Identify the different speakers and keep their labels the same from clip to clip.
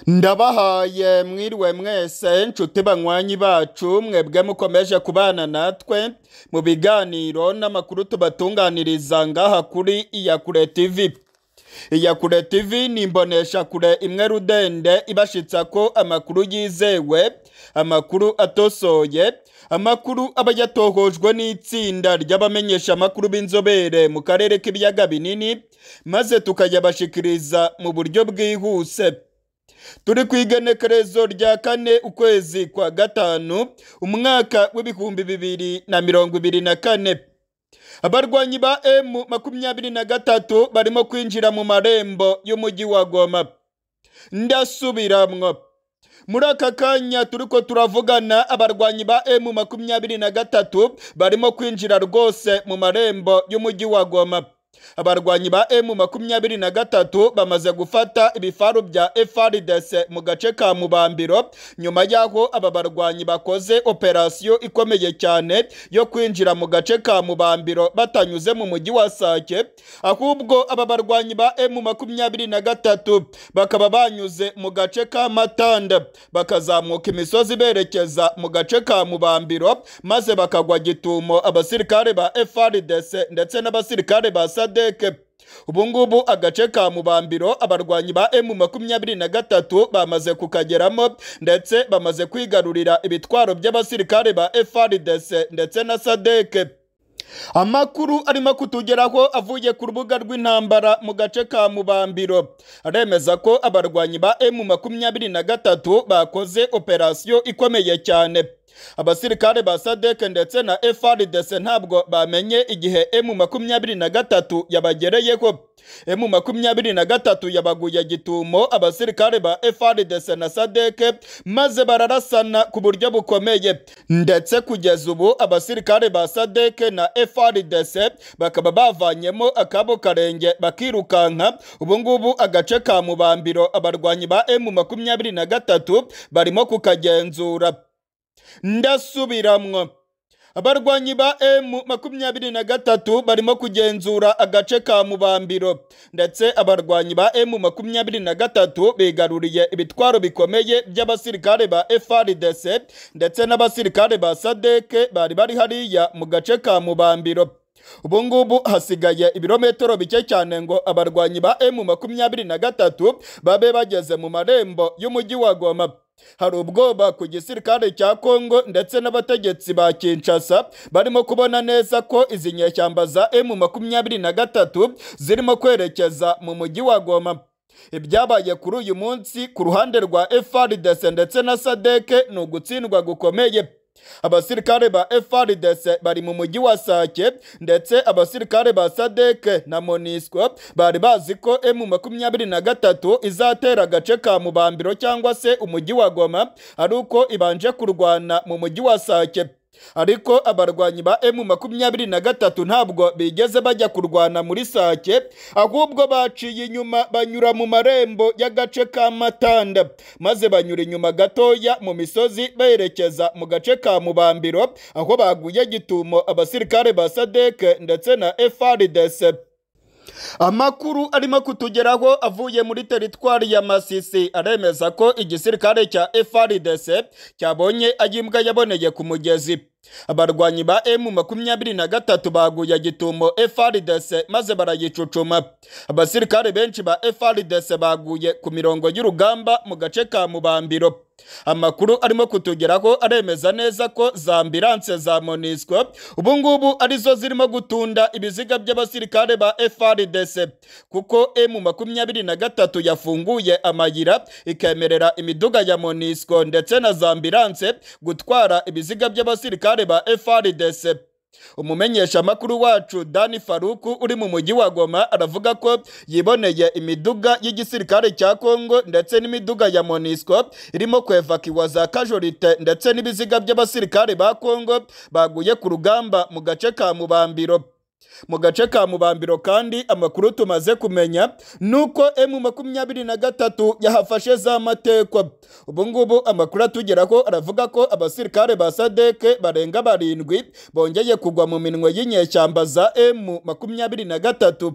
Speaker 1: ndabahaye mwiriwe mwese inshuti banywanyi bacu mwebwe mukomeje kubana natwe mu biganiro n'amakuru tubatunganiriza ngaha kuri iyakure tv iyakure tv ni imboneshakure imwe rudende ibashitsa ko amakuru yizewe amakuru atosoye amakuru aba yatohojwe n'itsinda ry'abamenyesha amakuru b'inzobere mu karere k'ibiyaga binini maze tukayabashikiriza mu buryo bwihuse turi ku igenekerezo rya kane ukwezi kwa gatanu umwaka w'ibihumbi bibiri na mirongo ibiri na kane abarwanyi ba emu makumyabiri na gatatu barimo kwinjira mu marembo y'umujyi wa goma ndasubiramwo muri aka kanya turi ko turavugana abarwanyi ba emu makumyabiri na gatatu barimo kwinjira rwose mu marembo y'umujyi wa goma abarwanyi ba emu makumyabiri na gatatu bamaze gufata ibifaru bya FRDC mu gace ka mubambiro nyuma y'aho aba barwanyi bakoze operasiyo ikomeye cyane yo kwinjira mu gace ka mubambiro batanyuze mu mujyi wa sake ahubwo aba barwanyi ba emu makumyabiri na gatatu bakaba banyuze mu gace ka matanda bakazamuka imisozi berekeza mu gace ka mubambiro maze bakagwa gitumo abasirikare ba FRDC ndetse n'abasirikare ba sa sadeke ubu ngubu agace ka mubambiro abarwanyi ba emu makumyabiri na gatatu bamaze kukageramo ndetse bamaze kwigarurira ibitwaro by'abasirikare ba FRDC ndetse na sadeke amakuru arimo kutugeraho avuye ku rubuga rw'intambara mu gace ka mubambiro aremeza ko abarwanyi ba emu makumyabiri na gatatu bakoze operasiyo ikomeye cyane abasirikare ba sadeke ndetse na FRDC ntabwo bamenye igihe emu makumyabiri na gatatu yabagereyeho emu makumyabiri na gatatu yabaguye gitumo abasirikare ba FRDC na sadeke maze bararasana ku buryo bukomeye ndetse kugeza ubu abasirikare ba sadeke na FRDC bakaba bavanyemo akabo karenge bakirukanka ubu ngubu agace ka mubambiro abarwanyi ba emu makumyabiri na gatatu barimo kukagenzura ndasubiramwo abarwanyi ba emu makumyabiri na gatatu barimo kugenzura agace ka mubambiro ndetse abarwanyi ba emu makumyabiri na gatatu bigaruriye ibitwaro bikomeye by'abasirikare ba FRDC ndetse n'abasirikare ba sadeke bari bari hariya mu gace ka mubambiro ubu ngubu hasigaye ibirometero bike cyane ngo abarwanyi ba emu makumyabiri na gatatu babe bageze mu marembo y'umujyi wa goma hari ubwoba ku gisirikare cya kongo ndetse n'abategetsi ba kinshasa barimo kubona neza ko izi nyeshyamba za emu makumyabiri na gatatu zirimo kwerekeza mu mujyi wa goma ibyabaye kuri uyu munsi ku ruhande rwa FRDC ndetse na sadeke ni ugutsindwa gukomeye abasirikare ba FRDC bari mu mujyi wa Sake ndetse abasirikare ba Sadeke na Monisco bari bazi ko M23 izatera agace ka Mubambiro cyangwa se umujyi wa Goma ari uko ibanje kurwana mu mujyi wa Sake ariko abarwanyi ba M23 ntabwo bigeze bajya kurwana muri Sake ahubwo baciye inyuma banyura mu marembo y'agace ka Matanda maze banyura inyuma gatoya mu misozi berekeza mu gace ka Mubambiro aho baguye gitumo abasirikare ba Sadek ndetse na FRDC amakuru arimo kutugeraho avuye muri teritwari ya masisi aremeza ko igisirikare cya FRDC cyabonye ayimbwa yaboneye ku mugezi abarwanyi ba emu makumyabiri na gatatu baguye gitumo FRDC maze barayicucuma abasirikare benshi ba FRDC baguye ku mirongo y'urugamba mu gace ka mubambiro amakuru arimo kutugeraho aremeza neza ko za ambilanse za monisco ubu ngubu arizo zirimo gutunda ibiziga by'abasirikare ba FRDC kuko emu makumyabiri na gatatu yafunguye amayira ikemerera imiduga ya monisco ndetse na za ambilanse gutwara ibiziga by'abasirikare abasirikare ba FRDC umumenyesha makuru wacu Dani Faruku uri mu mujyi wa Goma aravuga ko yiboneye imiduga y'igisirikare cya Kongo ndetse n'imiduga ya Monisco irimo kwevakiwa za Kajorite ndetse n'ibiziga by'abasirikare ba Kongo baguye ku rugamba mu gace ka Mubambiro mu gace ka mubambiro kandi amakuru tumaze kumenya ni uko emu makumyabiri na gatatu yahafashe za mateko ubu ngubu amakuru atugeraho aravuga ko abasirikare ba sadeke barenga barindwi bongeye kugwa mu minwe y'inyeshyamba za emu makumyabiri na gatatu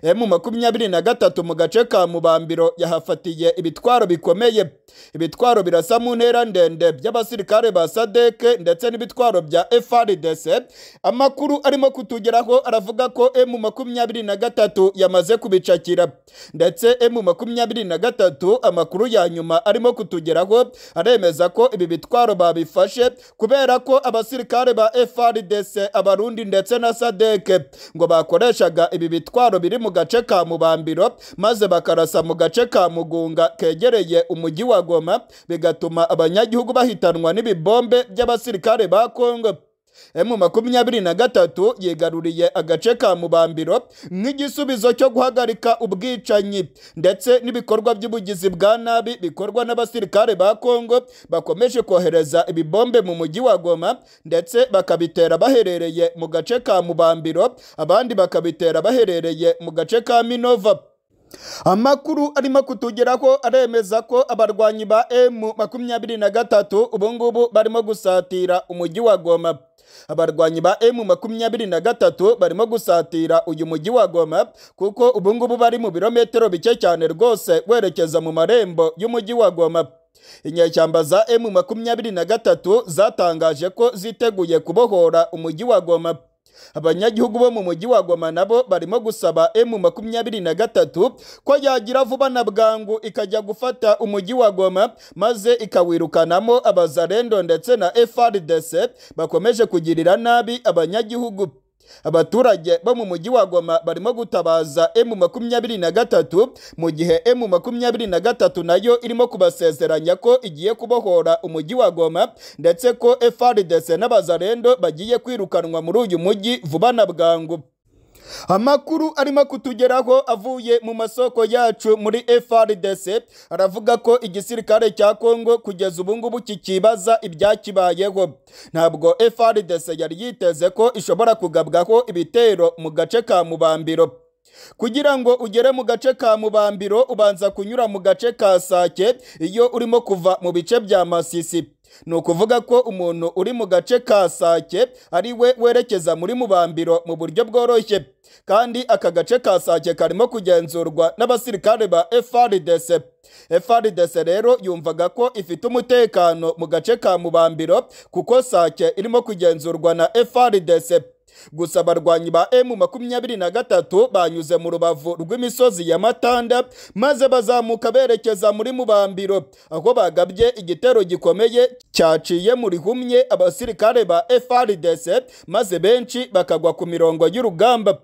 Speaker 1: emu makumyabiri na gatatu mu gace ka mubambiro yahafatiye ibitwaro bikomeye ibitwaro birasa mu ntera ndende by'abasirikare ba sadeke ndetse n'ibitwaro bya frdc amakuru arimo kutugeraho aravuga ko emu makumyabiri na gatatu yamaze kubicakira ndetse emu makumyabiri na gatatu amakuru ya nyuma arimo kutugeraho aremeza ko ibi bitwaro babifashe kubera ko abasirikare ba frdc abarundi ndetse na sadeke ngo bakoreshaga ibi bitwaro biri mu gace ka mubambiro maze bakarasa mu gace ka mugunga kegereye umujyi wa goma bigatuma abanyagihugu bahitanwa n'ibibombe by'abasirikare ba kongo emu makumyabiri na gatatu yigaruriye agace ka mubambiro nk'igisubizo cyo guhagarika ubwicanyi ndetse n'ibikorwa by'ubugizi bwa nabi bikorwa n'abasirikare ba kongo bakomeje kohereza ibibombe mu mujyi wa goma ndetse bakabitera baherereye mu gace ka mubambiro abandi bakabitera baherereye mu gace ka minova amakuru arimo kutugeraho aremeza ko abarwanyi ba emu makumyabiri na gatatu ubungubu barimo gusatira umujyi wa goma abarwanyi ba emu makumyabiri na gatatu barimo gusatira uyu mujyi wa goma kuko ubungubu bari mu birometero bike cyane rwose werekeza mu marembo y'umujyi wa goma inyeshyamba za emu makumyabiri na gatatu zatangaje ko ziteguye kubohora umujyi wa goma abanyagihugu bo mu mujyi wa goma nabo barimo gusaba emu makumyabiri na gatatu ko yagira vuba na bwangu ikajya gufata umujyi wa goma maze ikawirukanamo abazarendo ndetse na frdc bakomeje kugirira nabi abanyagihugu abaturage bo mu mujyi wa goma barimo gutabaza emu makumyabiri na gatatu mu gihe emu makumyabiri na gatatu nayo irimo kubasezeranya ko igiye kubohora umujyi wa goma ndetse ko frdc n'abazarendo bagiye kwirukanwa muri uyu mujyi vuba na bwangu amakuru arimo kutugeraho avuye mu masoko yacu muri frdc aravuga ko igisirikare cya kongo kugeza ubu ngubu kikibaza ibyakibayeho ntabwo frdc yari yiteze ko ishobora kugabwaho ibitero mu gace ka mubambiro kugira ngo ugere mu gace ka mubambiro ubanza kunyura mu gace ka sake iyo urimo kuva mu bice bya masisi ni ukuvuga ko umuntu uri mu gace ka sake ari we werekeza muri mubambiro mu buryo bworoshye kandi aka gace ka sake karimo kugenzurwa n'abasirikare ba frdc frdc rero yumvaga ko ifite umutekano mu gace ka mubambiro kuko sake irimo kugenzurwa na frdc gusa abarwanyi ba emu makumyabiri na gatatu banyuze mu rubavu rw'imisozi ya matanda maze bazamuka berekeza muri mubambiro aho bagabye igitero gikomeye cyaciye mu rihumye abasirikare ba frdc maze benshi bakagwa ku mirongo y'urugamba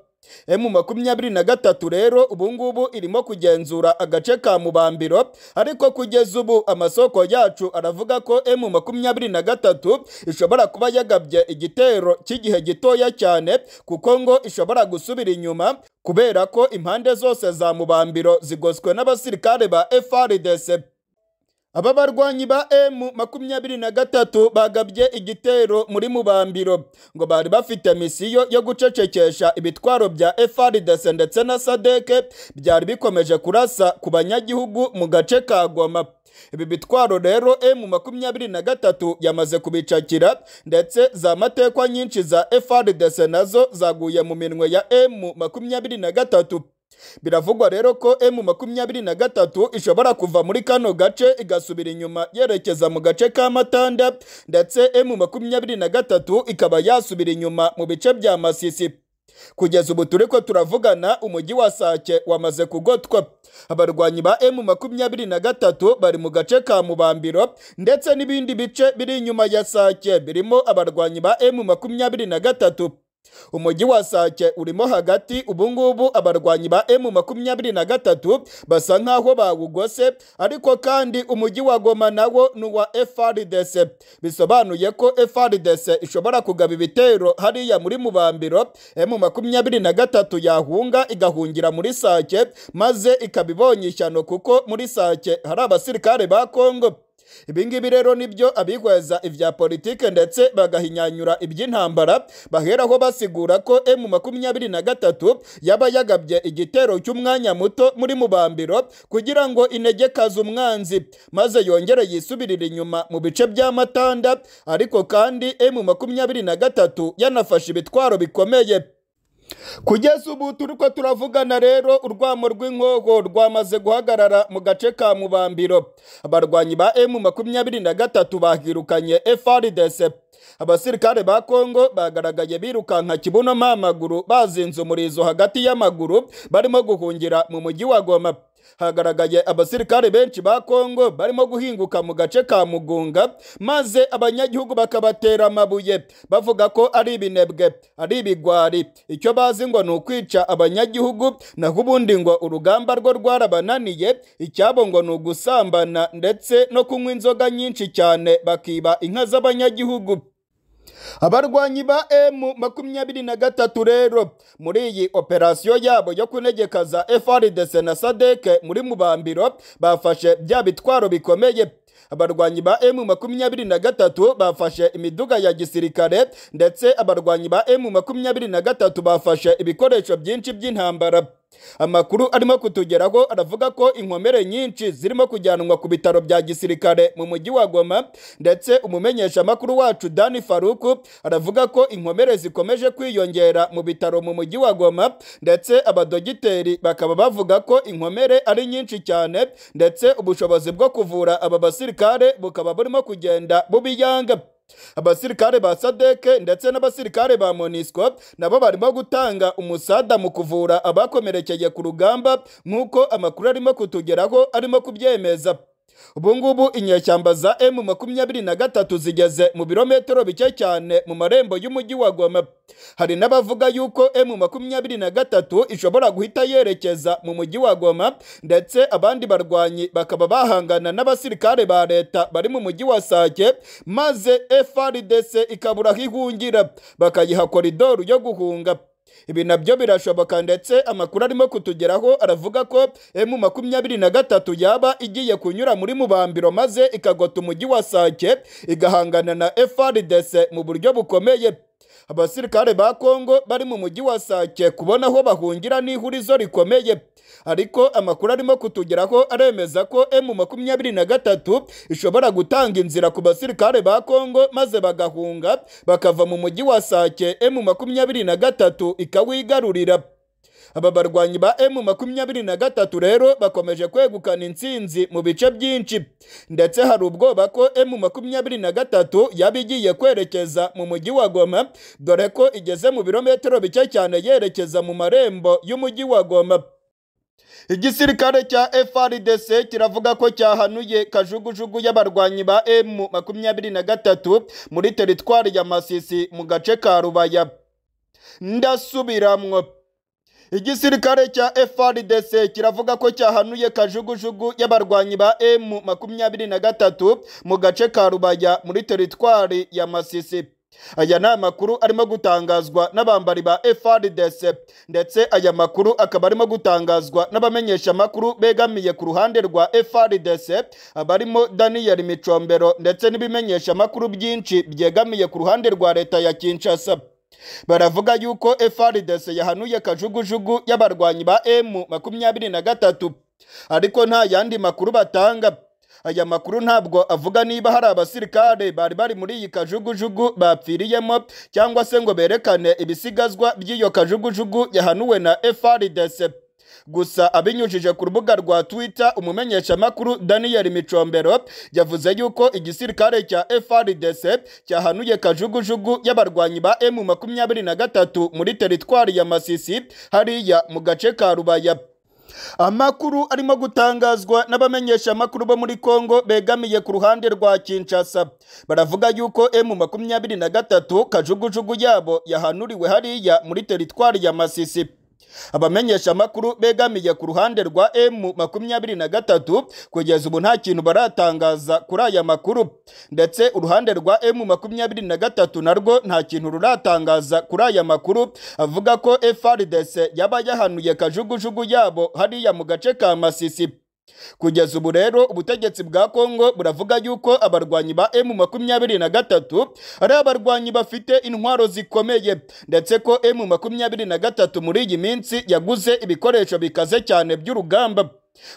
Speaker 1: emu makumyabiri na gatatu rero ubungubu irimo kugenzura agace ka mubambiro ariko kugeza ubu amasoko yacu aravuga ko emu makumyabiri na gatatu ishobora kuba yagabye igitero cy'igihe gitoya cyane kuko ngo ishobora gusubira inyuma kubera ko impande zose za mubambiro zigoswe n'abasirikare ba frdc aba barwanyi ba emu makumyabiri na gatatu bagabye igitero muri mubambiro ngo bari bafite misiyo yo gucecekesha ibitwaro bya frdc ndetse na sadeke byari bikomeje kurasa ku banyagihugu mu gace ka goma ibi bitwaro rero emu makumyabiri na gatatu yamaze kubicakira ndetse za matekwa nyinshi za frdc nazo zaguye mu minwe ya emu makumyabiri na gatatu biravugwa rero ko emu makumyabiri na gatatu ishobora kuva muri kano gace igasubira inyuma yerekeza mu gace ka matanda ndetse emu makumyabiri na gatatu ikaba yasubira inyuma mu bice bya masisi kugeza ubu turi ko turavugana umujyi wa sake wamaze kugotwa abarwanyi ba emu makumyabiri na gatatu bari mu gace ka mubambiro ndetse n'ibindi bice biri inyuma ya sake birimo abarwanyi ba emu makumyabiri na gatatu umujyi wa sake urimo hagati ubungubu abarwanyi ba emu makumyabiri na gatatu basa nk'aho bawugose ariko kandi umujyi wa goma nawo ni uwa frdc bisobanuye ko frdc ishobora kugaba ibitero hariya muri mubambiro emu makumyabiri na gatatu yahunga igahungira muri sake maze ikaba ibonye ishyano kuko muri sake hari abasirikare ba kongo ibingibi rero nibyo abihweza ibya politike ndetse bagahinyanyura iby'intambara baheraho basigura ko emu makumyabiri na gatatu yaba yagabye igitero cy'umwanya muto muri mubambiro kugira ngo inegekaze umwanzi maze yongere yisubirire inyuma mu bice bya matanda ariko kandi emu makumyabiri na gatatu yanafashe ibitwaro bikomeye kugeza ubu turi ko turavugana rero urwamo rw'inkogo rwamaze guhagarara mu gace ka mubambiro abarwanyi ba emu makumyabiri na gatatu bahirukanye FRDC abasirikare ba kongo bagaragaye birukanka kibuno amaguru bazinze umurizo hagati y'amaguru barimo guhungira mu mujyi wa goma hagaragaye abasirikare benshi ba kongo barimo guhinguka mu gace ka mugunga maze abanyagihugu bakabatera amabuye bavuga ko ari ibinebwe ari ibigwari icyo bazi ngo ni ukwica abanyagihugu naho ubundi ngo urugamba rwo rwarabananiye icyabo ngo ni ugusambana ndetse no kunywa inzoga nyinshi cyane bakiba inka z'abanyagihugu abarwanyi ba emu makumyabiri na gatatu rero muri iyi operasiyo yabo yo kunegekaza FRDC na sadeke muri mubambiro bafashe bya bitwaro bikomeye abarwanyi ba emu makumyabiri na gatatu bafashe imiduga ya gisirikare ndetse abarwanyi ba emu makumyabiri na gatatu bafashe ibikoresho byinshi by'intambara amakuru arimo kutugeraho aravuga ko inkomere nyinshi zirimo kujyanwa ku bitaro bya gisirikare mu mujyi wa goma ndetse umumenyeshamakuru wacu dani faruku aravuga ko inkomere zikomeje kwiyongera mu bitaro mu mujyi wa goma ndetse abadogiteri bakaba bavuga ko inkomere ari nyinshi cyane ndetse ubushobozi bwo kuvura aba basirikare bukaba burimo kugenda bubiyanga abasirikare ba sadeke ndetse n'abasirikare ba monisco nabo barimo gutanga umusada mu kuvura abakomerekeye ku rugamba nk'uko amakuru arimo kutugeraho arimo kubyemeza ubu ngubu inyeshyamba za emu makumyabiri na gatatu zigeze mu birometero bike cyane mu marembo y'umujyi wa goma hari n'abavuga yuko emu makumyabiri na gatatu ishobora guhita yerekeza mu mujyi wa goma ndetse abandi barwanyi bakaba bahangana n'abasirikare ba leta bari mu mujyi wa sake maze frdc ikabura aho ihungira bakayiha koridoru yo guhunga ibi nabyo birashoboka ndetse amakuru arimo kutugeraho aravuga ko emu makumyabiri na gatatu yaba igiye kunyura muri mubambiro maze ikagota umujyi wa sake igahangana na frdc mu buryo bukomeye abasirikare ba kongo bari mu mujyi wa sake kubona aho bahungira n'ihurizo rikomeye ariko amakuru arimo kutugeraho aremeza ko emu makumyabiri na gatatu ishobora gutanga inzira ku basirikare ba kongo maze bagahunga bakava mu mujyi wa sake emu makumyabiri na gatatu ikawigarurira aba barwanyi ba emu makumyabiri na gatatu rero bakomeje kwegukana intsinzi mu bice byinshi ndetse hari ubwoba ko emu makumyabiri na gatatu yaba igiye kwerekeza mu mujyi wa goma dore ko igeze mu birometero bike cyane yerekeza mu marembo y'umujyi wa goma igisirikare cya FRDC kiravuga ko cyahanuye kajugujugu y'abarwanyi ba emu makumyabiri na gatatu muri teritwari ya Masisi mu gace ka Rubaya ndasubiramwo igisirikare cya FRDC kiravuga ko cyahanuye kajugujugu y'abarwanyi ba emu makumyabiri na gatatu mu gace ka Rubaya muri teritwari ya Masisi aya ni amakuru arimo gutangazwa n'abambari ba FRDC ndetse aya makuru akaba arimo gutangazwa n'abamenyeshamakuru begamiye ku ruhande rwa FRDC abarimo Daniel Micombero ndetse n'ibimenyeshamakuru byinshi byegamiye ku ruhande rwa leta ya Kinshasa baravuga yuko FRDC yahanuye kajugujugu y'abarwanyi ba emu makumyabiri na gatatu ariko nta yandi makuru batanga aya makuru ntabwo avuga niba hari abasirikare bari bari muri iyi kajugujugu bapfiriyemo cyangwa se ngo berekane ibisigazwa by'iyo kajugujugu yahanuwe na FRDC gusa abinyujije ku rubuga rwa Twitter umumenyeshamakuru Daniel Micombero yavuze yuko igisirikare cya FRDC cyahanuye kajugujugu y'abarwanyi ba M23 muri teritwari ya Masisi hariya mu gace ka Rubaya amakuru arimo gutangazwa n'abamenyeshamakuru bo muri Kongo begamiye ku ruhande rwa Kinshasa baravuga yuko M23 kajugujugu yabo yahanuriwe hariya muri teritwari ya Masisi abamenyeshamakuru begamiye ku ruhande rwa M23 kugeza ubu nta kintu baratangaza kuri aya makuru ndetse uruhande rwa M23 narwo nta kintu ruratangaza kuri aya makuru avuga ko FRDC yaba yahanuye kajugujugu yabo hariya mu gace ka Masisi kugeza ubu rero ubutegetsi bwa Kongo buravuga yuko abarwanyi ba M23 ari abarwanyi bafite intwaro zikomeye ndetse ko M23 muri iyi minsi yaguze ibikoresho bikaze cyane by'urugamba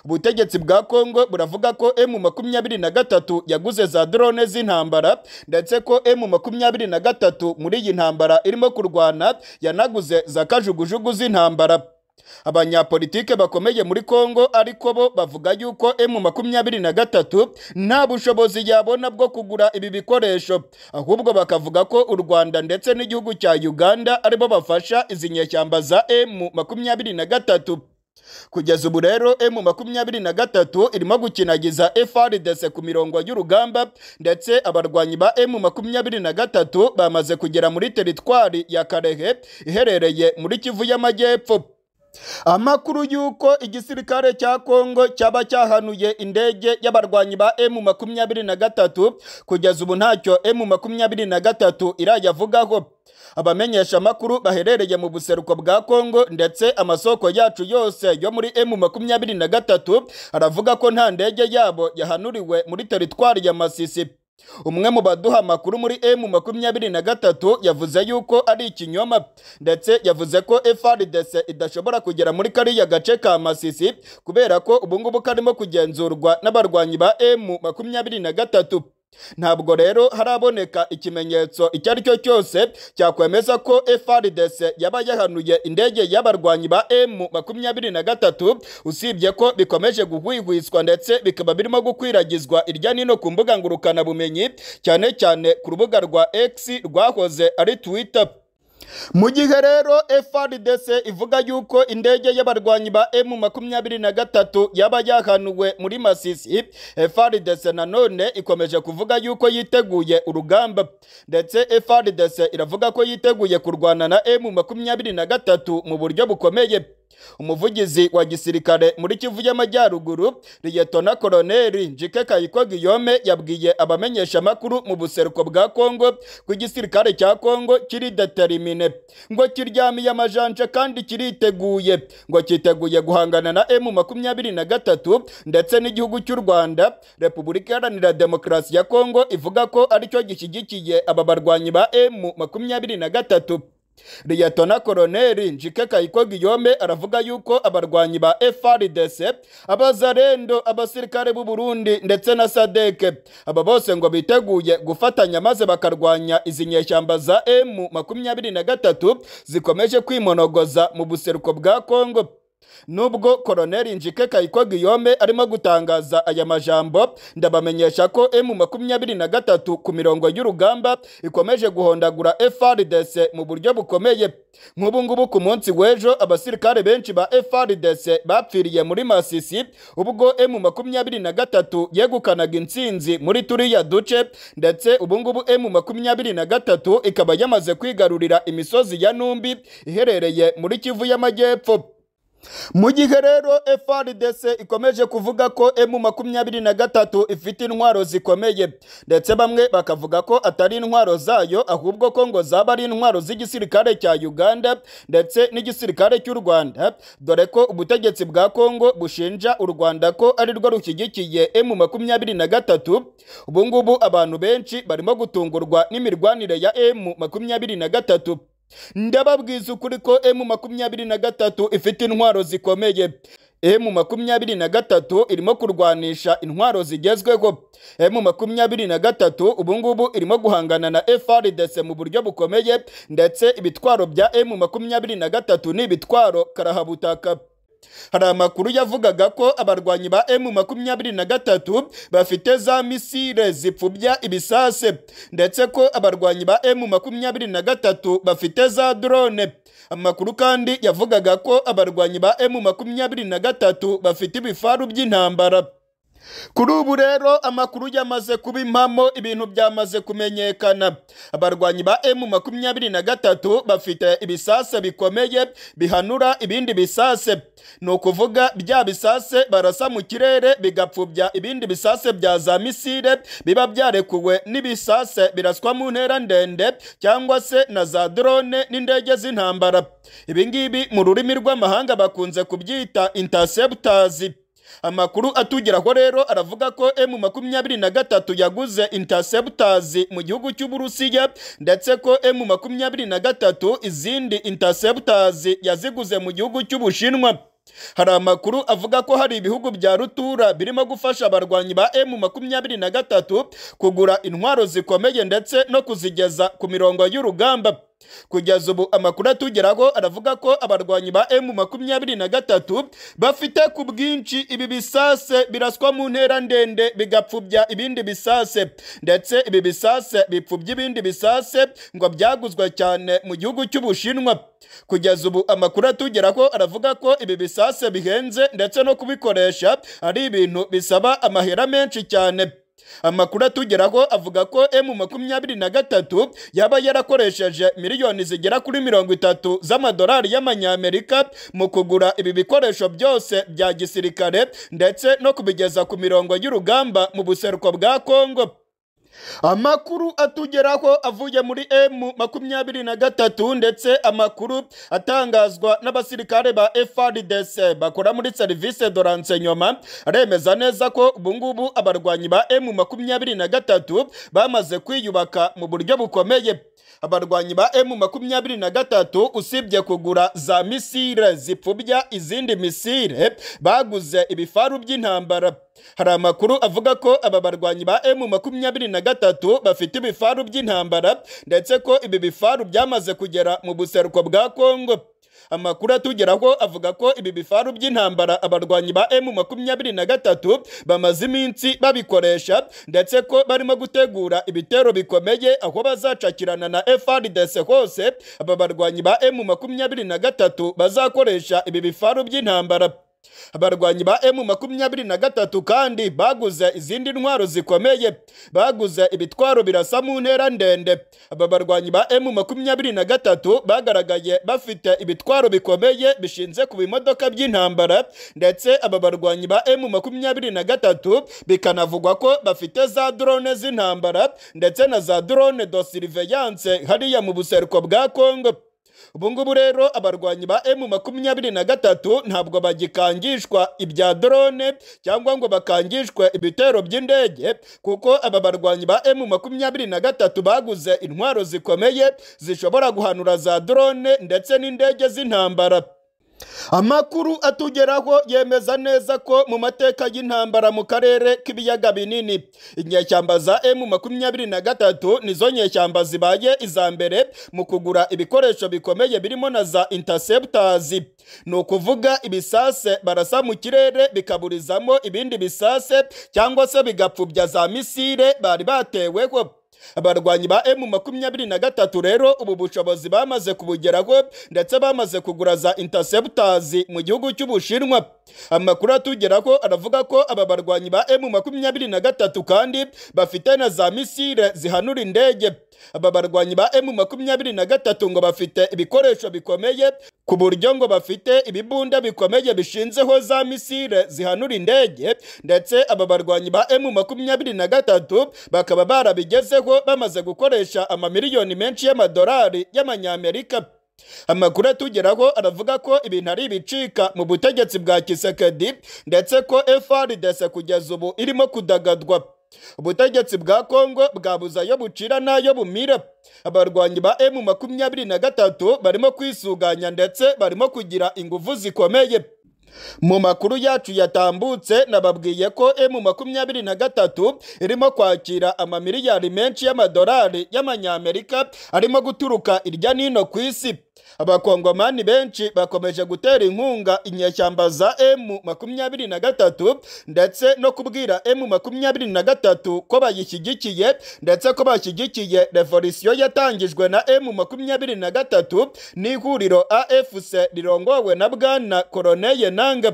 Speaker 1: ubutegetsi bwa kongo buravuga ko emu makumyabiri na gatatu yaguze za drone z'intambara ndetse ko emu makumyabiri na gatatu muri iyi ntambara irimo kurwana yanaguze za kajugujugu z'intambara abanyapolitike bakomeye muri kongo ariko bo bavuga yuko emu makumyabiri na gatatu nta bushobozi yabona bwo kugura ibi bikoresho ahubwo bakavuga ko u rwanda ndetse n'igihugu cya uganda aribo bafasha izi nyeshyamba za emu makumyabiri na gatatu kugeza ubu rero emu makumyabiri na gatatu irimo gukinagiza FRDC ku mirongo y'urugamba ndetse abarwanyi ba emu makumyabiri na gatatu bamaze kugera muri teritwari ya karehe iherereye muri kivu y'amajyepfo amakuru y'uko igisirikare cya kongo cyaba cyahanuye indege y'abarwanyi ba emu makumyabiri na gatatu kugeza ubu ntacyo emu makumyabiri na gatatu irayavugaho abamenyesha amakuru baherereye mu buseruko bwa kongo ndetse amasoko yacu yose yo muri emu makumyabiri na gatatu aravuga ko nta ndege yabo yahanuriwe muri teritwari ya masisi umwe mu baduha amakuru muri emu makumyabiri na gatatu yavuze yuko ari ikinyoma ndetse yavuze ko FRDC idashobora kugera muri kariya gace ka Masisi kubera ko ubu ngubu karimo kugenzurwa n'abarwanyi ba emu makumyabiri na gatatu ntabwo rero haraboneka ikimenyetso icyo ari cyo cyose cyakwemeza ko FRDC yaba yahanuye indege y'abarwanyi ba emu makumyabiri na gatatu usibye ko bikomeje guhwihwiswa ndetse bikaba birimo gukwiragizwa irya nino ku mbuga ngurukanabumenyi cyane cyane ku rubuga rwa X rwahoze ari Twitter mu gihe rero FRDC ivuga yuko indege y'abarwanyi ba emu makumyabiri na gatatu yaba yahanuwe muri Masisi, FRDC nanone ikomeje kuvuga yuko yiteguye urugamba ndetse FRDC iravuga ko yiteguye kurwana na emu makumyabiri na gatatu mu buryo bukomeye umuvugizi wa gisirikare muri kivu y'amajyaruguru liyetona koloneli njike kayiko giyome yabwiye abamenyesha amakuru mu buseruko bwa kongo ko igisirikare cya kongo kiri determine ngo kiryamiye amajanja kandi kiriteguye ngo cyiteguye guhangana na emu makumyabiri na gatatu ndetse n'igihugu cy'u rwanda repubulika iharanira demokarasi ya kongo ivuga ko aricyo gishyigikiye aba barwanyi ba emu makumyabiri na gatatu liyetona koloneli njike kayiko giyome aravuga yuko abarwanyi ba FRDC abazarendo abasirikare b'u Burundi ndetse na sadeke aba bose ngo biteguye gufatanya maze bakarwanya izi nyeshyamba za emu makumyabiri na gatatu zikomeje kwimonogoza mu buseruko bwa Kongo Nubwo Koloneli Njike Kayiko Guillaume arimo gutangaza aya majambo, ndabamenyesha ko emu makumyabiri na gatatu ku mirongo y'urugamba ikomeje guhondagura FRDC mu buryo bukomeye. Nk'ubu ngubu ku munsi w'ejo abasirikare benshi ba FRDC bapfiriye muri Masisi, ubwo emu makumyabiri na gatatu yegukanaga intsinzi muri turiya duce, ndetse ubu ngubu emu makumyabiri na gatatu ikaba yamaze kwigarurira imisozi ya Numbi iherereye muri Kivu y'Amajyepfo. mu gihe rero FRDC ikomeje kuvuga ko emu makumyabiri na gatatu ifite intwaro zikomeye ndetse bamwe bakavuga ko atari intwaro zayo ahubwo ko ngo zaba ari intwaro z'igisirikare cya Uganda ndetse n'igisirikare cy'u Rwanda dore ko ubutegetsi bwa Kongo bushinja u Rwanda ko ari rwo rushyigikiye emu makumyabiri na gatatu ubu ngubu abantu benshi barimo gutungurwa n'imirwanire ya emu makumyabiri na gatatu ndababwiza ukuri ko emu makumyabiri na gatatu ifite intwaro zikomeye emu makumyabiri na gatatu irimo kurwanisha intwaro zigezweho emu makumyabiri na gatatu ubungubu irimo guhangana na FRDC mu buryo bukomeye ndetse ibitwaro bya emu makumyabiri na gatatu ni ibitwaro karahabutaka hari amakuru yavugaga ko abarwanyi ba emu makumyabiri na gatatu bafite za misile zipfubya ibisase ndetse ko abarwanyi ba emu makumyabiri na gatatu bafite za drone amakuru kandi yavugaga ko abarwanyi ba emu makumyabiri na gatatu bafite ibifaru by'intambara kuri ubu rero amakuru yamaze kuba impamo ibintu byamaze kumenyekana abarwanyi ba emu makumyabiri na gatatu bafite ibisase bikomeye bihanura ibindi bisase ni ukuvuga bya bisase barasa mu kirere bigapfubya ibindi bisase bya za misile biba byarekuwe n'ibisase biraswa mu ntera ndende cyangwa se na za drone n'indege z'intambara ibi ngibi mu rurimi rw'amahanga bakunze kubyita interceptors amakuru atugeraho rero aravuga ko emu makumyabiri na gatatu yaguze interceptors mu gihugu cy'uburusiya ndetse ko emu makumyabiri na gatatu izindi interceptors yaziguze mu gihugu cy'ubushinwa hari amakuru avuga ko hari ibihugu bya rutura birimo gufasha abarwanyi ba emu makumyabiri na gatatu kugura intwaro zikomeye ndetse no kuzigeza ku mirongo y'urugamba kugeza ubu amakuru atugeraho aravuga ko abarwanyi ba emu makumyabiri na gatatu bafite ku bwinshi ibi bisase biraswa mu ntera ndende bigapfubya ibindi bisase ndetse ibi bisase bipfubya ibindi bisase ngo byaguzwe cyane mu gihugu cy'ubushinwa kugeza ubu amakuru atugeraho aravuga ko ibi bisase bihenze ndetse no kubikoresha ari ibintu bisaba amahera menshi cyane amakuru atugeraho avuga ko emu makumyabiri na gatatu yaba yarakoresheje miliyoni zigera kuri mirongo itatu z'amadolari y'amanyamerika mu kugura ibi bikoresho byose bya gisirikare ndetse no kubigeza ku mirongo y'urugamba mu buseruko bwa kongo amakuru atugeraho avuye muri emu makumyabiri na gatatu ndetse amakuru atangazwa n'abasirikare ba FRDC bakora muri serivisi de renseignement aremeza neza ko ubungubu abarwanyi ba emu makumyabiri na gatatu bamaze kwiyubaka mu buryo bukomeye abarwanyi ba emu makumyabiri na gatatu usibye kugura za misile zipfubya izindi misile baguze ibifaru by'intambara hari amakuru avuga ko aba barwanyi ba emu makumyabiri na gatatu bafite ibifaru by'intambara ndetse ko ibi bifaru byamaze kugera mu buseruko bwa kongo amakuru atugeraho avuga ko ibi bifaru by'intambara abarwanyi ba emu makumyabiri na gatatu bamaze iminsi babikoresha ndetse ko barimo gutegura ibitero bikomeye aho bazacakirana na FRDC hose aba barwanyi ba emu makumyabiri na gatatu bazakoresha ibi bifaru by'intambara abarwanyi ba emu makumyabiri na gatatu kandi baguze izindi ntwaro zikomeye baguze ibitwaro birasa mu ntera ndende aba barwanyi ba emu makumyabiri na gatatu bagaragaye bafite ibitwaro bikomeye bishinze ku bimodoka by'intambara ndetse aba barwanyi ba emu makumyabiri na gatatu bikanavugwa ko bafite za drone z'intambara ndetse na za drone do surveillance hariya mu buseruko bwa kongo ubungubu rero abarwanyi ba emu makumyabiri na gatatu ntabwo bagikangishwa ibya drone cyangwa ngo bakangishwe ibitero by'indege kuko aba barwanyi ba emu makumyabiri na gatatu baguze intwaro zikomeye zishobora guhanura za drone ndetse n'indege z'intambara amakuru atugeraho yemeza neza ko mu mateka y'intambara mu karere k'ibiyaga binini inyeshyamba za emu makumyabiri na gatatu nizo nyeshyamba zibaye iza mbere mu kugura ibikoresho bikomeye birimo na za interceptors ni ukuvuga ibisase barasa mu kirere bikaburizamo ibindi bisase cyangwa se bigapfubya za misile bari bateweho abarwanyi ba emu makumyabiri na gatatu rero ubu bushobozi bamaze kubugeraho ndetse bamaze kugura za interceptors mu gihugu cy'ubushinwa amakuru atugeraho aravuga ko aba barwanyi ba emu makumyabiri na gatatu kandi bafite na za misile zihanura indege aba barwanyi ba emu makumyabiri na gatatu ngo bafite ibikoresho bikomeye ku buryo ngo bafite ibibunda bikomeye bishinzeho za misile zihanura indege ndetse aba barwanyi ba emu makumyabiri na gatatu bakaba barabigezeho bamaze gukoresha amamiliyoni menshi y'amadolari y'amanyamerika amakuru atugeraho aravuga ko ibintu ari ibicika mu butegetsi bwa kisekedi ndetse ko frdc kugeza ubu irimo kudagadwa ubutegetsi bwa kongo bwabuze ayo bucira n'ayo bumira abarwanyi ba emu makumyabiri na gatatu barimo kwisuganya ndetse barimo kugira ingufu zikomeye mu makuru yacu yatambutse nababwiye ko emu makumyabiri na gatatu irimo kwakira amamiliyari menshi y'amadolari y'amanyamerika arimo guturuka irya n'ino ku isi abakongomani benshi bakomeje gutera inkunga inyeshyamba za emu makumyabiri na gatatu ndetse no kubwira emu makumyabiri na gatatu ko bayishyigikiye ndetse ko bashyigikiye revolisiyo yatangijwe na emu makumyabiri na gatatu n'ihuriro afc rirongowe na bwana koroneye nanga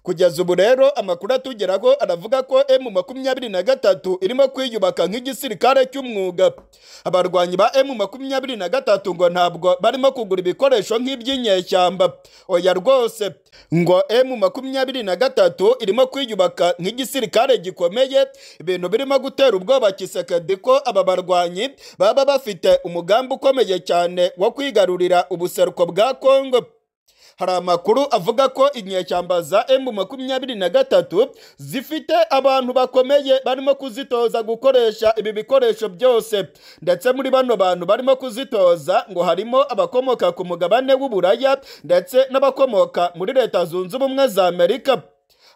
Speaker 1: kugeza ubu rero amakuru atugeraho aravuga ko emu makumyabiri na gatatu irimo kwiyubaka nk'igisirikare cy'umwuga abarwanyi ba emu makumyabiri na gatatu ngo ntabwo barimo kugura ibikoresho nk'iby'inyeshyamba oya rwose ngo emu makumyabiri na gatatu irimo kwiyubaka nk'igisirikare gikomeye ibintu birimo gutera ubwoba kisekedi ko aba barwanyi baba bafite umugambi ukomeye cyane wo kwigarurira ubuseruko bwa kongo hari amakuru avuga ko inyeshyamba za emu makumyabiri na gatatu zifite abantu bakomeye barimo kuzitoza gukoresha ibi bikoresho byose ndetse muri bano bantu barimo kuzitoza ngo harimo abakomoka ku mugabane w'uburaya ndetse n'abakomoka muri leta zunze ubumwe za amerika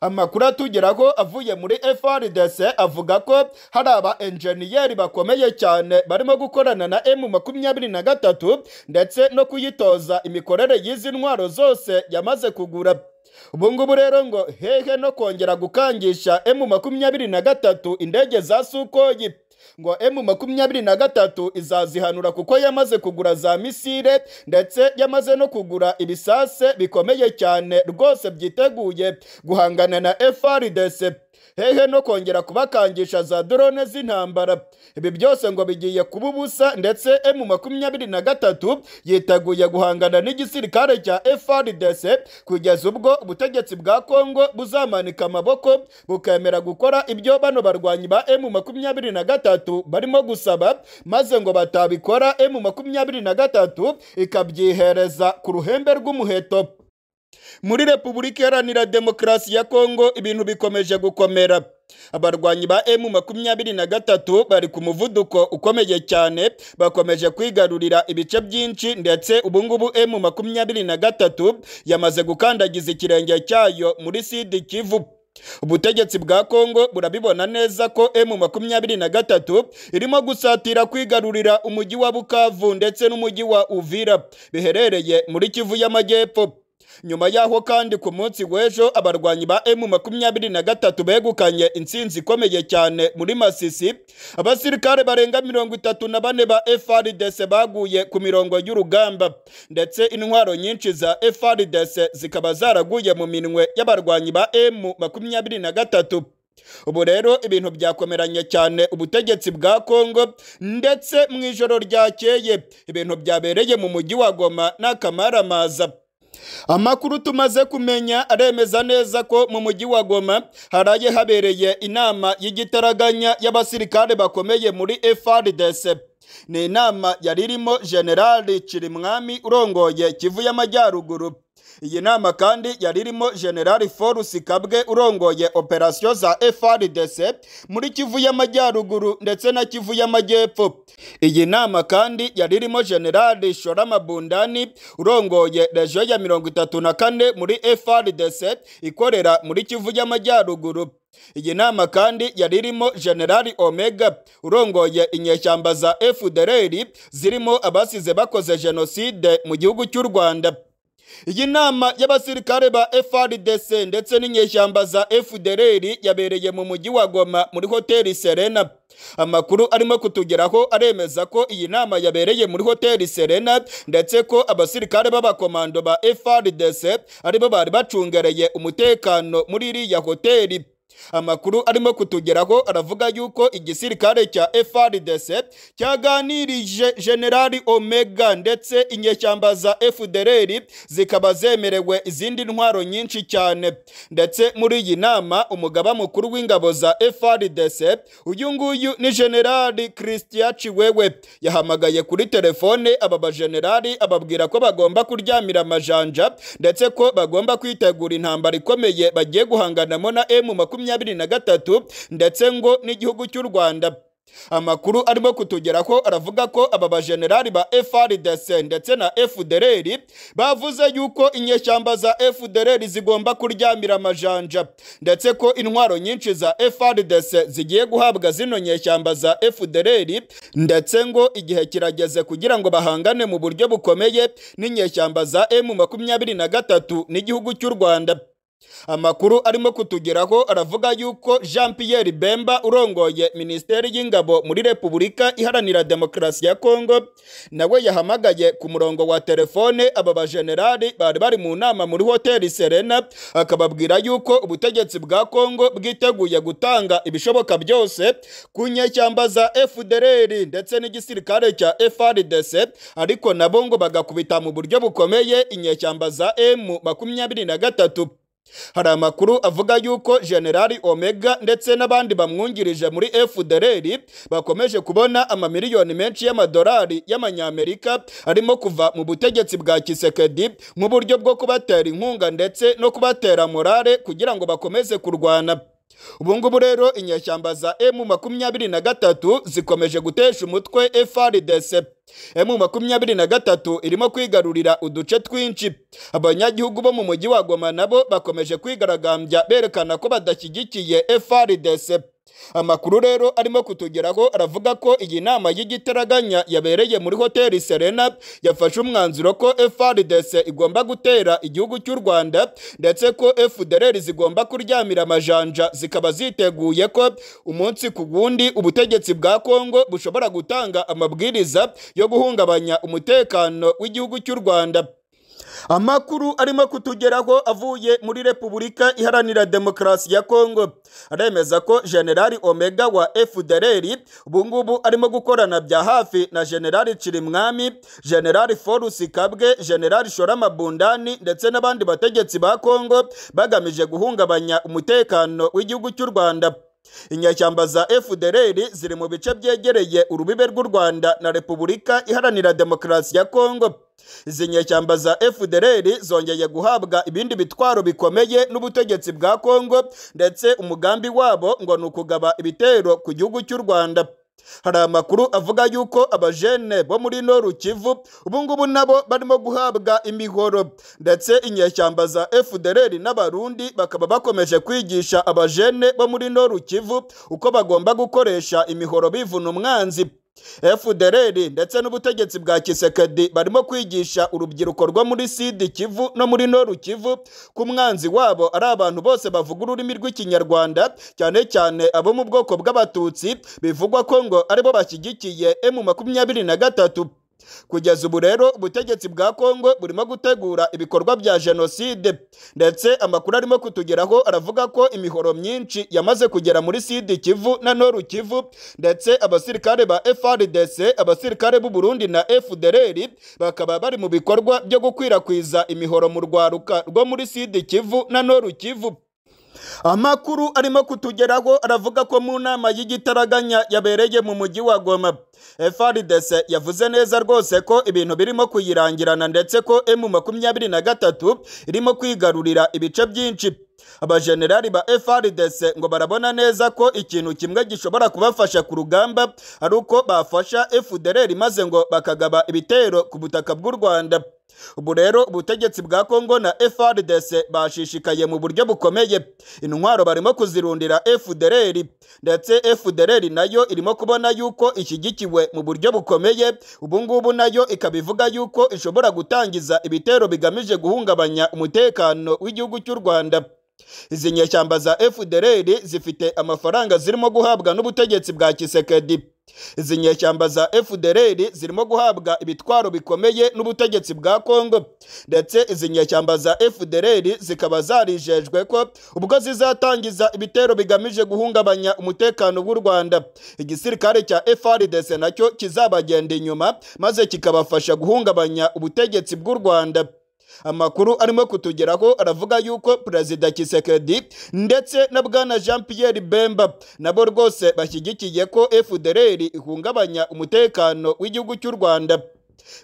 Speaker 1: amakuru atugeraho avuye muri FRDC avuga ko hari aba enjeniyeri bakomeye cyane barimo gukorana na M makumyabiri na gatatu ndetse no kuyitoza imikorere y'izi ntwaro zose yamaze kugura ubu ngubu rero ngo hehe no kongera gukangisha M makumyabiri na gatatu indege za Sukoyi ngo M makumyabiri na gatatu izazihanura kuko yamaze kugura za misile ndetse yamaze no kugura ibisase bikomeye cyane rwose byiteguye guhangana na FRDC hehe no kongera kubakangisha za drone z'intambara ibi byose ngo bigiye kuba ubusa ndetse M makumyabiri na gatatu yiteguye guhangana n'igisirikare cya FRDC kugeza ubwo ubutegetsi bwa Kongo buzamanika amaboko bukemera gukora ibyo bano barwanyi ba M makumyabiri na gatatu barimo gusaba maze ngo batabikora M makumyabiri na gatatu ikabyihereza ku ruhembe rw'umuheto muri repubulika iharanira demokarasi ya kongo ibintu bikomeje gukomera abarwanyi ba emu makumyabiri na gatatu bari ku muvuduko ukomeye cyane bakomeje kwigarurira ibice byinshi ndetse ubungubu emu makumyabiri na gatatu yamaze gukandagiza ikirenge cyayo muri sidi kivu ubutegetsi bwa kongo burabibona neza ko emu makumyabiri na gatatu irimo gusatira kwigarurira umujyi wa bukavu ndetse n'umujyi wa uvira biherereye muri kivu y'amajyepfo nyuma yaho kandi ku munsi w'ejo abarwanyi ba emu makumyabiri na gatatu begukanye intsinzi ikomeye cyane muri masisi abasirikare barenga mirongo itatu na bane ba frdc baguye ku mirongo y'urugamba ndetse intwaro nyinshi za frdc zikaba zaraguye mu minwe y'abarwanyi ba emu makumyabiri na gatatu ubu rero ibintu byakomeranye cyane ubutegetsi bwa kongo ndetse mu ijoro ryakeye ibintu byabereye mu mujyi wa goma n'akamaramaza amakuru tumaze kumenya aremeza neza ko mu mujyi wa goma haraye habereye inama y'igitaraganya y'abasirikare bakomeye muri frdc ni inama yari irimo generali kirimwami urongoye kivu y'amajyaruguru iyi nama kandi yari irimo generali forus kabwe urongoye operasiyo za frdc muri kivu y'amajyaruguru ndetse na kivu y'amajyepfo iyi nama kandi yari irimo generali shoramabundani urongoye rejo ya mirongo itatu na kane muri frdc ikorera muri kivu y'amajyaruguru iyi nama kandi yari irimo generali omega urongoye inyeshyamba za fdr zirimo abasize bakoze jenoside mu gihugu cy'u rwanda iyi nama y'abasirikare ba FRDC ndetse n'inyeshyamba za FDLR yabereye mu mujyi wa Goma muri hoteli Serena. Amakuru arimo kutugeraho aremeza ko iyi nama yabereye muri hoteli Serena ndetse ko abasirikare b'abakomando ba FRDC aribo bari bacungereye umutekano muri iriya hoteli. Amakuru arimo kutugeraho aravuga yuko igisirikare cya FRDC cyaganirije Generali Omega ndetse inyeshyamba za FDLR zikaba zemerewe izindi ntwaro nyinshi cyane ndetse muri iyi nama umugaba mukuru w'ingabo za FRDC uyu nguyu ni Generali Christian Chiwewe yahamagaye kuri telefone aba bajenerali ababwira ko bagomba kuryamira amajanja ndetse ko bagomba kwitegura intambara ikomeye bagiye guhanganamo na M makumyabiri makumyabiri na gatatu ndetse ngo n'igihugu cy'u Rwanda amakuru arimo kutugeraho aravuga ko aba bajenerali ba FRDC ndetse na FDLR bavuze yuko inyeshyamba za FDLR zigomba kuryamira amajanja ndetse ko intwaro nyinshi za FRDC zigiye guhabwa zino nyeshyamba za FDLR ndetse ngo igihe kirageze kugira ngo bahangane mu buryo bukomeye n'inyeshyamba za M makumyabiri na gatatu n'igihugu cy'u Rwanda amakuru arimo kutugeraho aravuga yuko jean pierre bemba urongoye minisiteri y'ingabo muri repubulika iharanira demokarasi ya kongo nawe yahamagaye ku murongo wa telefone aba bajenerali bari bari mu nama muri hoteli serena akababwira yuko ubutegetsi bwa kongo bwiteguye gutanga ibishoboka byose ku nyeshyamba za fdr ndetse n'igisirikare cya frdc ariko nabo ngo bagakubita mu buryo bukomeye inyeshyamba za m makumyabiri na gatatu hari amakuru avuga yuko generali omega ndetse n'abandi bamwungirije muri fdr bakomeje kubona amamiliyoni menshi y'amadolari y'amanyamerika arimo kuva mu butegetsi bwa kisekedi nk'uburyo bwo kubatera inkunga ndetse no kubatera morale kugira ngo bakomeze kurwana ubu ngubu rero inyeshyamba za emu makumyabiri na gatatu zikomeje gutesha umutwe FRDC emu makumyabiri na gatatu irimo kwigarurira uduce twinshi abanyagihugu bo mu mujyi wa goma nabo bakomeje kwigaragambya berekana ko badashyigikiye FRDC amakuru rero arimo kutugeraho aravuga ko iyi nama y'igitaraganya yabereye muri hoteli serena yafashe umwanzuro ko FRDC igomba gutera igihugu cy'u rwanda ndetse ko fdr zigomba kuryamira amajanja zikaba ziteguye ko umunsi ku wundi ubutegetsi bwa kongo bushobora gutanga amabwiriza yo guhungabanya umutekano w'igihugu cy'u rwanda amakuru arimo kutugeraho avuye muri repubulika iharanira demokarasi ya kongo aremeza ko generali omega wa fdr ubungubu arimo gukorana bya hafi na generali cirimwami generali forusi kabwe generali shoramabundani ndetse n'abandi bategetsi ba kongo bagamije guhungabanya umutekano w'igihugu cy'u rwanda inyashyamba za fdr ziri mu bice byegereye urubibe rw'u rwanda na repubulika iharanira demokarasi ya kongo izi nyeshyamba za fdr zongeye guhabwa ibindi bitwaro bikomeye n'ubutegetsi bwa kongo ndetse umugambi wabo ngo ni ukugaba ibitero ku gihugu cy'u rwanda hari amakuru avuga yuko abajene bo muri noru kivu ubungubu nabo barimo guhabwa imihoro ndetse inyeshyamba za fdr n'abarundi bakaba bakomeje kwigisha abajene bo muri noru kivu uko bagomba gukoresha imihoro bivuna umwanzi fdr ndetse n'ubutegetsi bwa kisekedi barimo kwigisha urubyiruko rwo muri sidi kivu no muri noru kivu ko umwanzi wabo ari abantu bose bavuga ururimi rw'ikinyarwanda cyane cyane abo mu bwoko bw'abatutsi bivugwa ko ngo aribo bashyigikiye emu makumyabiri na gatatu kugeza ubu rero ubutegetsi bwa kongo burimo gutegura ibikorwa bya jenoside ndetse amakuru arimo kutugeraho aravuga ko imihoro myinshi yamaze kugera muri sidi kivu na noru kivu ndetse abasirikare ba frdc abasirikare b'u burundi na fdr bakaba bari mu bikorwa byo gukwirakwiza imihoro mu rwaruka rwo muri sidi kivu na noru kivu amakuru arimo kutugeraho aravuga ko mu nama y'igitaraganya yabereye mu mujyi wa goma FRDC yavuze neza rwose ko ibintu birimo kuyirangirana ndetse ko emu makumyabiri na gatatu irimo kwigarurira ibice byinshi abajenerali ba FRDC ngo barabona neza ko ikintu kimwe gishobora kubafasha ku rugamba ari uko bafasha FDLR maze ngo bakagaba ibitero ku butaka bw'u Rwanda ubu rero ubutegetsi bwa kongo na frdc bashishikaye mu buryo bukomeye intwaro barimo kuzirundira fdr ndetse fdr nayo irimo kubona yuko ishyigikiwe mu buryo bukomeye ubungubu nayo ikaba ivuga yuko ishobora gutangiza ibitero bigamije guhungabanya umutekano w'igihugu cy'u rwanda izi nyeshyamba za fdr zifite amafaranga zirimo guhabwa n'ubutegetsi bwa kisekedi izi nyeshyamba za fdr zirimo guhabwa ibitwaro bikomeye n'ubutegetsi bwa kongo ndetse izi nyeshyamba za fdr zikaba zarijejwe ko ubwo zizatangiza ibitero bigamije guhungabanya umutekano w'u rwanda igisirikare cya frdc nacyo kizabagenda inyuma maze kikabafasha guhungabanya ubutegetsi bw'u rwanda amakuru arimo kutugeraho aravuga yuko perezida kisekedi ndetse na bwana jean pierre bemba nabo rwose bashyigikiye ko fdr ihungabanya umutekano w'igihugu cy'u rwanda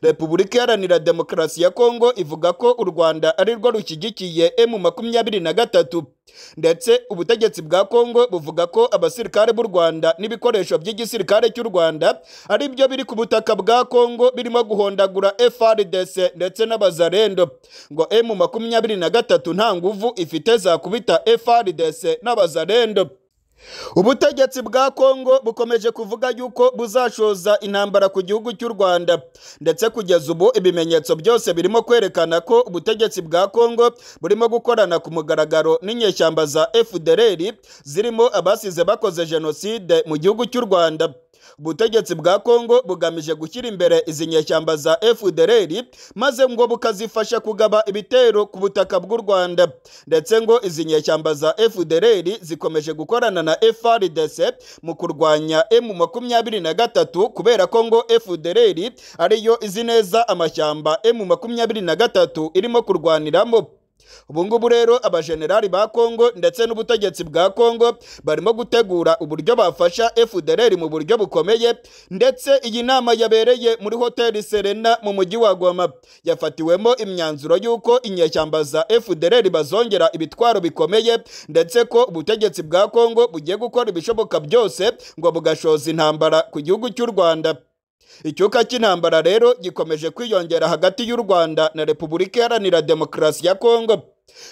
Speaker 1: repubulika iharanira demokarasi ya kongo ivuga ko u rwanda ari rwo rushyigikiye emu makumyabiri na gatatu ndetse ubutegetsi bwa kongo buvuga ko abasirikare b'u rwanda n'ibikoresho by'igisirikare cy'u rwanda ari byo biri ku butaka bwa kongo birimo guhondagura frdc ndetse n'abazarendo ngo emu makumyabiri na gatatu nta nguvu ifite zakubita frdc n'abazarendo ubutegetsi bwa kongo bukomeje kuvuga yuko buzashoza intambara ku gihugu cy'u rwanda ndetse kugeza ubu ibimenyetso byose birimo kwerekana ko ubutegetsi bwa kongo burimo gukorana ku mugaragaro n'inyeshyamba za fdr zirimo abasize bakoze jenoside mu gihugu cy'u rwanda ubutegetsi bwa kongo bugamije gushyira imbere izi nyeshyamba za fdr maze ngo bukazifasha kugaba ibitero ku butaka bw'u rwanda ndetse ngo izi nyeshyamba za fdr zikomeje gukorana na frdc mu kurwanya emu makumyabiri na gatatu kubera ko ngo fdr ariyo izi neza amashyamba emu makumyabiri na gatatu irimo kurwaniramo ubu ngubu rero abajenerali ba kongo ndetse n'ubutegetsi bwa kongo barimo gutegura uburyo bafasha fdr mu buryo bukomeye ndetse iyi nama yabereye muri hoteli serena mu mujyi wa goma yafatiwemo imyanzuro y'uko inyeshyamba za fdr bazongera ibitwaro bikomeye ndetse ko ubutegetsi bwa kongo bugiye gukora ibishoboka byose ngo bugashoza intambara ku gihugu cy'u rwanda icyuka cy'intambara rero gikomeje kwiyongera hagati y'u rwanda na repubulika iharanira demokarasi ya kongo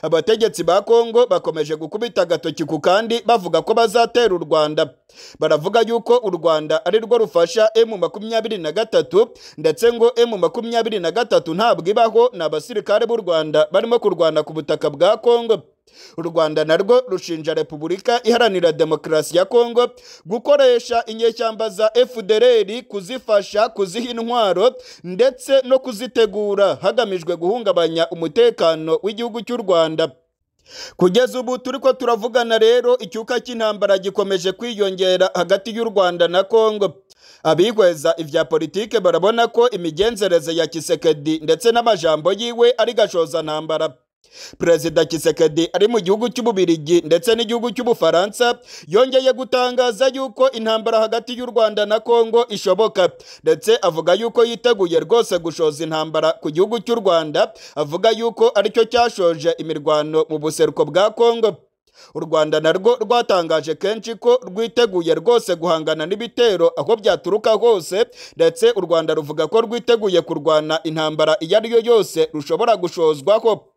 Speaker 1: abategetsi ba kongo bakomeje gukubita agatoki ku kandi bavuga ko bazatera u rwanda baravuga yuko u rwanda ari rwo rufasha emu makumyabiri na gatatu ndetse ngo emu makumyabiri na gatatu ntabwo ibaho ni abasirikare b'u rwanda barimo kurwana ku butaka bwa kongo u rwanda narwo rushinja repubulika iharanira demokarasi ya kongo gukoresha inyeshyamba za fdr kuzifasha kuziha intwaro ndetse no kuzitegura hagamijwe guhungabanya umutekano w'igihugu cy'u rwanda kugeza ubu turi ko turavugana rero icyuka cy'intambara gikomeje kwiyongera hagati y'u rwanda na kongo abihweza ibya politike barabona ko imigenzereze ya kisekedi ndetse n'amajambo yiwe ari gashoza ntambara perezida kisekedi ari mu gihugu cy'ububirigi ndetse n'igihugu cy'ubufaransa yongeye gutangaza yuko intambara hagati y'u rwanda na kongo ishoboka ndetse avuga yuko yiteguye rwose gushoza intambara ku gihugu cy'u rwanda avuga yuko aricyo cyashoje imirwano mu buseruko bwa kongo u rwanda narwo rwatangaje kenshi ko rwiteguye rwose guhangana n'ibitero aho byaturuka hose ndetse u rwanda ruvuga ko rwiteguye kurwana intambara iyo ari yo yose rushobora gushozwaho